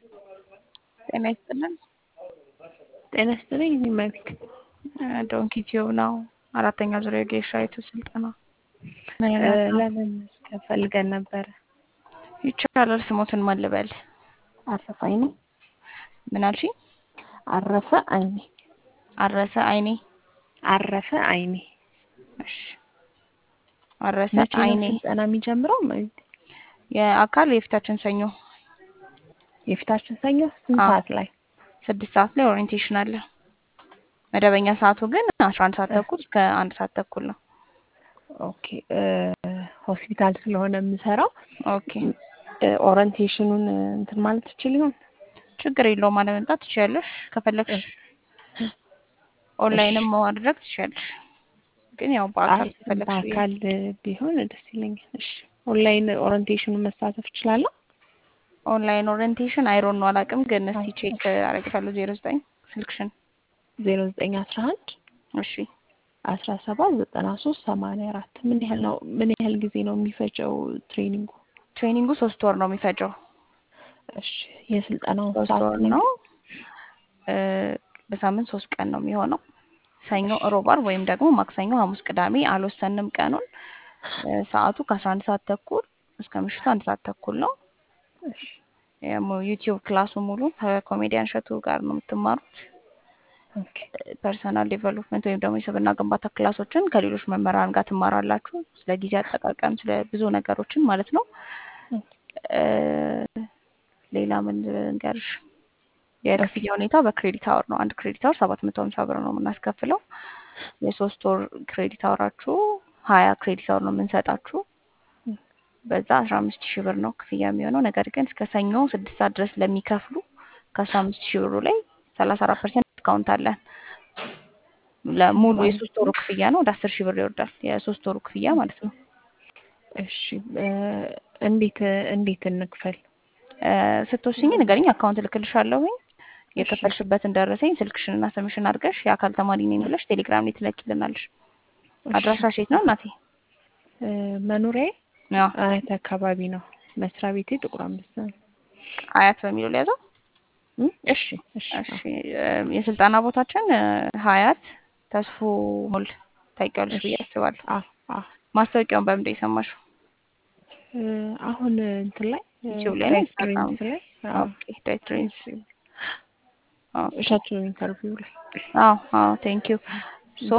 ጤና ይስጥልን። ጤና ይስጥልኝ። እኔ መቤት ዶንኪ ቲዩብ ነው። አራተኛ ዙሪያ የጌሻ ዩቱብ ስልጠና ለመመስከር ፈልገን ነበረ። ይቻላል። ስሞትን ማን ልበል? አረፈ አይኔ ምን አልሽ? አረፈ አይኔ አረሰ አይኔ አረፈ አይኔ። እሺ አረሰ መቼ ነው አይኔ ስልጠና የሚጀምረው? መቤት የአካል የፊታችን ሰኞ የፊታችን ሰኞ ስንት አዎ። ሰዓት ላይ? ስድስት ሰዓት ላይ ኦሪየንቴሽን አለ። መደበኛ ሰዓቱ ግን አስራ አንድ ሰዓት ተኩል እስከ አንድ ሰዓት ተኩል ነው። ኦኬ እ ሆስፒታል ስለሆነ የምሰራው ኦኬ እ ኦሪንቴሽኑን እንትን ማለት ትችል ይሆን? ችግር የለውም። አለመምጣት ትችያለሽ። ከፈለግሽ ኦንላይንም ማድረግ ትችያለሽ። ግን ያው በአካል አይ ከፈለግሽ ብዬ በአካል ቢሆን ደስ ይለኛል። እሺ ኦንላይን ኦሪንቴሽኑን መሳተፍ እችላለሁ? ኦንላይን ኦሪየንቴሽን አይሮን ነው አላውቅም፣ ግን እስቲ ቼክ አደርግሻለሁ። ዜሮ ዘጠኝ ስልክሽን ዜሮ ዘጠኝ አስራ አንድ እሺ አስራ ሰባት ዘጠና ሶስት ሰማንያ አራት ምን ያህል ነው ምን ያህል ጊዜ ነው የሚፈጀው ትሬኒንጉ? ትሬኒንጉ ሶስት ወር ነው የሚፈጀው። እሺ የስልጠናው ሶስት ሰዓት ወር ነው። እ በሳምንት ሶስት ቀን ነው የሚሆነው። ሰኞ፣ ሮብ፣ ዓርብ ወይም ደግሞ ማክሰኞ፣ ሐሙስ፣ ቅዳሜ አልወሰንም ቀኑን። እ ሰዓቱ ከአስራ አንድ ሰዓት ተኩል እስከ ምሽቱ አንድ ሰዓት ተኩል ነው። እሺ ዩቲዩብ ክላሱ ሙሉ ከኮሜዲያን እሸቱ ጋር ነው የምትማሩት። ኦኬ ፐርሰናል ዴቨሎፕመንት ወይም ደግሞ የስብዕና ግንባታ ክላሶችን ከሌሎች መምህራን ጋር ትማራላችሁ። ስለ ጊዜ አጠቃቀም፣ ስለ ብዙ ነገሮችን ማለት ነው። እ ሌላ ምን ልንገርሽ? የክፍያ ሁኔታ በክሬዲት አወር ነው። አንድ ክሬዲት አወር ሰባት መቶ ሀምሳ ብር ነው የምናስከፍለው። የሶስት ወር ክሬዲት አወራችሁ ሀያ ክሬዲት አወር ነው የምንሰጣችሁ። በዛ አስራ አምስት ሺህ ብር ነው ክፍያ የሚሆነው። ነገር ግን እስከ ሰኞ ስድስት ሰዓት ድረስ ለሚከፍሉ ከአስራ አምስት ሺህ ብሩ ላይ ሰላሳ አራት ፐርሰንት ዲስካውንት አለን። ለሙሉ የሶስት ወሩ ክፍያ ነው ወደ አስር ሺህ ብር ይወርዳል። የሶስት ወሩ ክፍያ ማለት ነው። እሺ እ እንዴት እንዴት እንክፈል? እ ስትወስኝ ንገሪኝ፣ አካውንት እልክልሻለሁኝ። የከፈልሽበትን ደረሰኝ ስልክሽንና ስምሽን አድርገሽ የአካል ተማሪ ነኝ ብለሽ ቴሌግራም ላይ ትለኪልናለሽ። አድራሻሽ የት ነው እናቴ? እ መኖሪያዬ ያው አያት አካባቢ ነው። መስሪያ ቤቴ ጥቁር አንበሳ ነው። አያት በሚለው ሊያዘው። እ እሺ እሺ እሺ እ የስልጠና ቦታችን እ ሀያት ተስፎ ሞል ታውቂዋለሽ ብዬ አስባለሁ። አዎ አዎ ማስታወቂያውን በምንድን ነው የሰማሽው? እ አሁን እንትን ላይ ዩቲዩብ ላይ ነው ዳይት ኢንስታግራም ድሪምስ ላይ አዎ ኦኬ ዳይት ድሪምስ ኦኬ እሸቱ ኢንተርቪው ላይ አዎ አዎ ቴንክ ዩ ሶ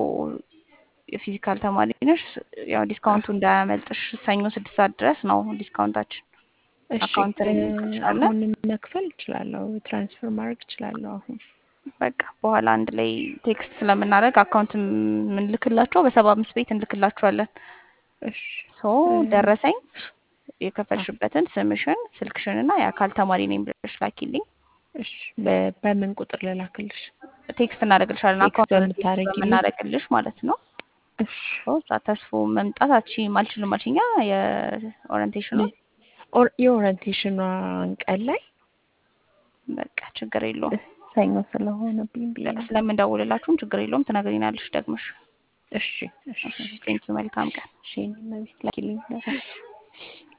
የፊዚካል ተማሪ ነሽ። ያው ዲስካውንቱ እንዳያመልጥሽ ሰኞ ስድስት ሰዓት ድረስ ነው ዲስካውንታችን። እሺ አካውንት ላይ እ እንልክልሻለን። አሁን መክፈል እችላለሁ፣ ትራንስፈር ማድረግ እችላለሁ። አሁን በቃ በኋላ አንድ ላይ ቴክስት ስለምናደርግ አካውንት የምንልክላቸው በሰባ አምስት ቤት እንልክላቸዋለን። እሺ ሶ ደረሰኝ የከፈልሽበትን ስምሽን፣ ስልክሽን እና የአካል ተማሪ ነኝ ብለሽ ላኪልኝ። እሺ በ- በምን ቁጥር ልላክልሽ? ቴክስት እናደርግልሻለን። ቴክስት አካውንት በምታደርጊልኝ? የምናደርግልሽ ማለት ነው። እሺ ሶ እዛ ተስፎ መምጣት አትችይም አልችልም አልሽኛ የኦሪንቴሽኑ ኦር- የኦሪንቴሽኗን ቀን ላይ በቃ ችግር የለውም። ሰኞ ስለሆነብኝ ብዬ ነው። ስለምንደውልላችሁም ችግር የለውም። ትነግሪናለሽ ደግመሽ። እሺ እሺ ቴንኪው መልካም ቀን። እሺ እኔ መቤት ላኪልኝ።